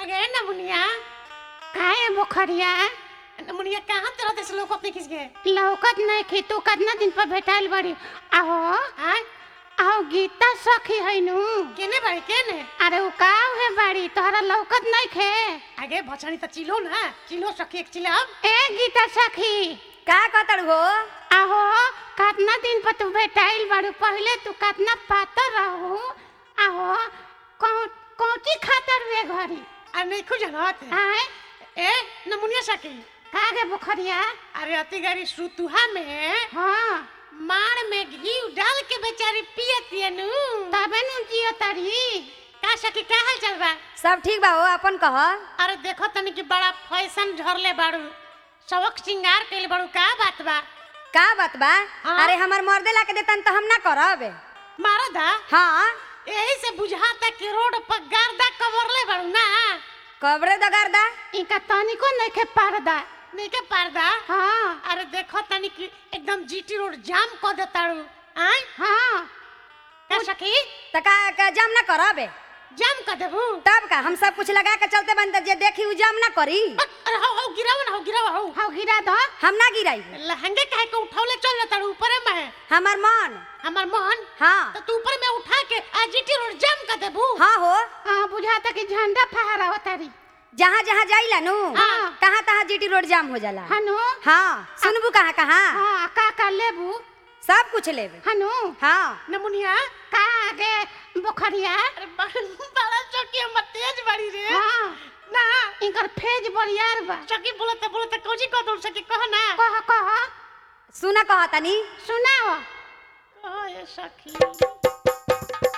अगे नमुनिया काहे बुखरिया नमुनिया कहाँ तरह देश लोग अपने खिंच गए लौकत नहीं खी तू कितना दिन पर भेटाइल बड़ी आहो हाँ आहो गीता सखी है नु केने भाई केने अरे उ का है बाड़ी तोहरा लौकत नहीं खे आगे भछड़ी तो चिलो ना चिलो सखी एक चिलब ए गीता सखी का कहतड़ हो आहो कितना दिन पर तू भेटाइल बाड़ू पहले तू कितना पातर रहू आहो कौन कौची खातर वे घरी आ नहीं खुज जानत आए ए नमुनिया सखी कागे बुखरिया अरे अति गारी सुतुहा में हाँ मार में घी डाल के बेचारी पियती नु तबे नु जियो तारी का सखी का हाल चल बा सब ठीक बा हो अपन कह अरे देखो तनी कि बड़ा फैशन झरले बाड़ू सबक श्रृंगार कइले बाड़ू का बात बा का बात बा हाँ। अरे हमर मर्दे ला के देतन तो हम ना करब मारा दा हाँ यही से बुझाता कि रोड पर गर्दा कवरले बाड़ू ना कबरे दगरदा इनका तनिको नहीं खे पर्दा नहीं के पर्दा हाँ अरे देखो तनी कि एकदम जीटी रोड जाम कर देताड़ू आय हाँ का सखी त का, का जाम ना करब जाम कर देबू तब का हम सब कुछ लगा के चलते बन जे देखी उ जाम ना करी अरे हो हो गिराव ना हो गिराव हो हाउ गिरा दो हम ना गिराई लहंगे काहे के उठावले चल जाताड़ू ऊपर में है हमर मन हमार मोहन हाँ तो तू ऊपर में उठा के आ जीटी रोड जाम कर देबू हाँ हो हाँ बुझाता कि झंडा फहरा हो तारी जहाँ जहाँ जाइला नु हाँ। कहाँ तहाँ जीटी रोड जाम हो जाला हनु हाँ सुनबू कहाँ कहाँ हाँ का का लेबू सब कुछ लेबे हनु हाँ नमुनिया का आगे बुखरिया अरे बड़ा बड़ा चौकी हमर तेज बड़ी रे हाँ ना इनकर फेज बरियार बा चौकी बोलते बोलते कौजी कह दो सके कह ना कह कह सुना कहा तनी सुनाओ कह ये सखी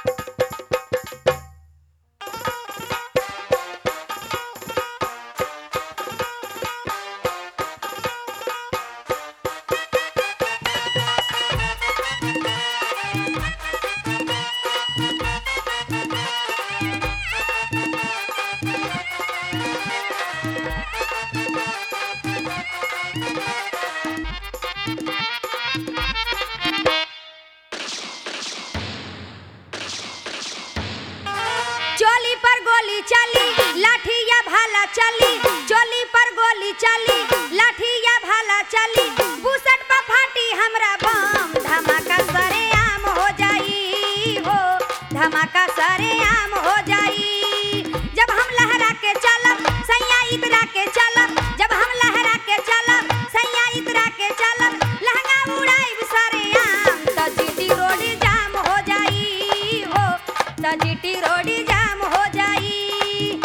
चोली पर गोली चली लाठी या भाला चली चोली पर गोली चली लाठी या भाला चली बुसट पर फाटी हमरा बम धमाका सरे आम हो जाई हो धमाका सरे आम हो जाई जब हम लहरा के चलब सैया इतरा के चलब जब हम लहरा के चलब सैया इतरा के चलब लहंगा उड़ाई सरे आम त जीटी रोड जाम हो जाई हो त जीटी रोड जाम हो जाई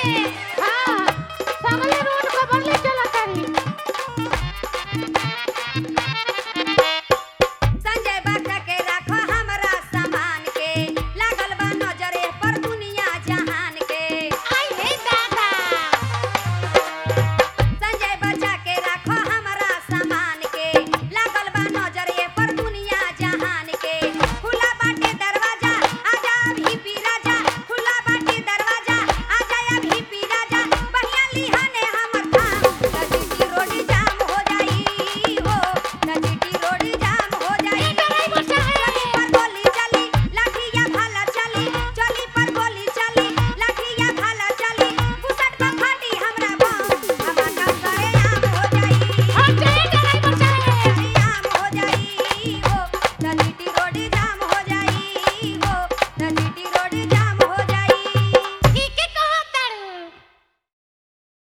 में